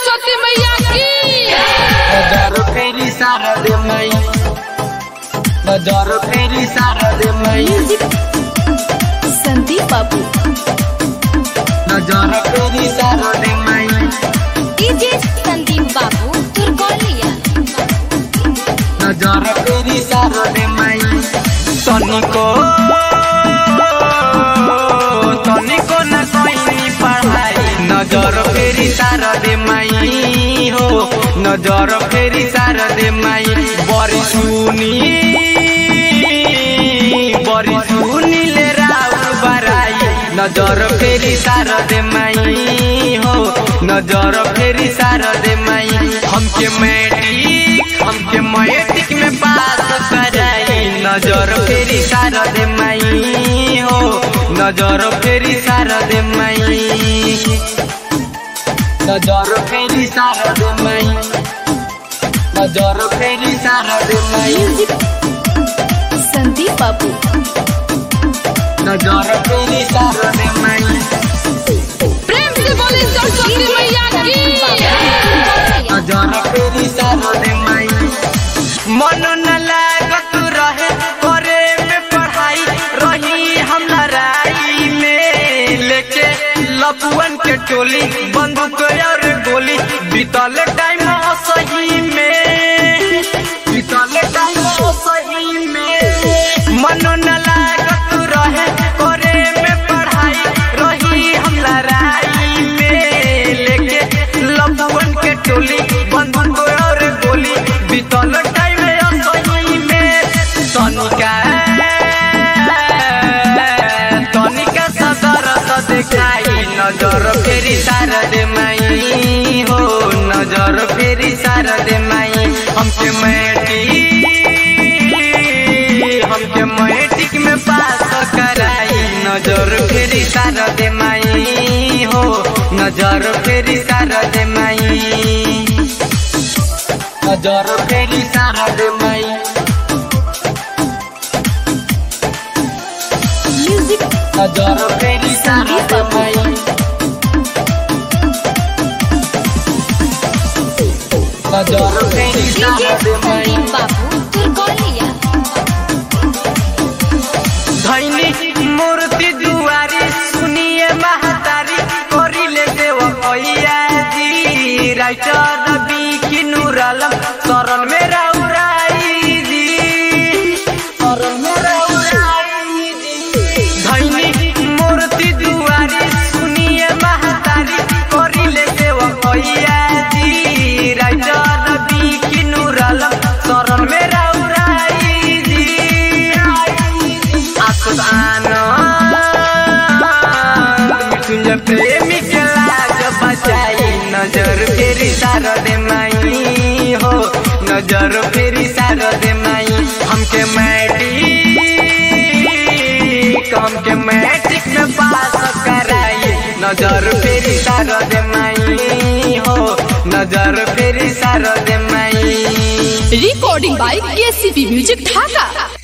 सरस्वती मैया की नजर फेरी शारद मई नजर फेरी शारद मई संदीप बाबू नजर फेरी शारद मई डीजे संदीप बाबू तुरकोलिया नजर फेरी शारद मई तनिको तनिको न कोई पढ़ाई नजर फेरी शारद मई हो नजर फेरी शारद मई बड़ी सुनी बड़ी सुनी ले राउर बराई नजर फेरी शारद मई हो नजर फेरी शारद मई हमके मैट्रिक हमके मैट्रिक में पास कराई नजर फेरी शारद मई हो नजर फेरी शारद मई नजर फेरी शारद मई नजर फेरी शारद मई संदीप बाबू नजर फेरी शारद मई प्रेम से बोली सरस्वती मैया की नजर फेरी शारद मई मन न लागत रहे करे में पढ़ाई रही हम लड़ाई में लेके लपुअन के टोली बंदूक और गोली बीतल टाइम सही में बीतल टाइम सही में मन न लागत रहे करे में पढ़ाई रही हम लड़ाई में लेके लपुअन के टोली बंदूक और गोली बीतल टाइम सही में तनिका तनिका सदर देखाई नजर फेरी शारद माई हो नजर फेरी शारद माई हमके मैट्रिक हमके मैट्रिक में पास कराई नजर फेरी शारद माई हो नजर फेरी शारद माई नजर फेरी शारद माई म्यूजिक नजर फेरी शारद माई नजर फेरी डीजे शारद माई संदीप बाबू तुरकोलिया धैनी मूर्ति दुआरी सुनिए महतारी करिले देव भैया जी राइटर रवि की नूर आलम शरण में रउराई जी शरण में रउराई जी धैनी मूर्ति दुआरी सुनिए महतारी करिले देव भैया जी राइटर रवि की नूर आलम शरण में रउराई जी मृत्युंजय प्रेमी के लाज बचाई नजर फेरी शारद माई हो नजर फेरी शारद माई हमके मैट्रिक हमके मैट्रिक में पास कराई नजर फेरी शारद माई हो नजर फेरी शारद माई recording by KCP music Dhaka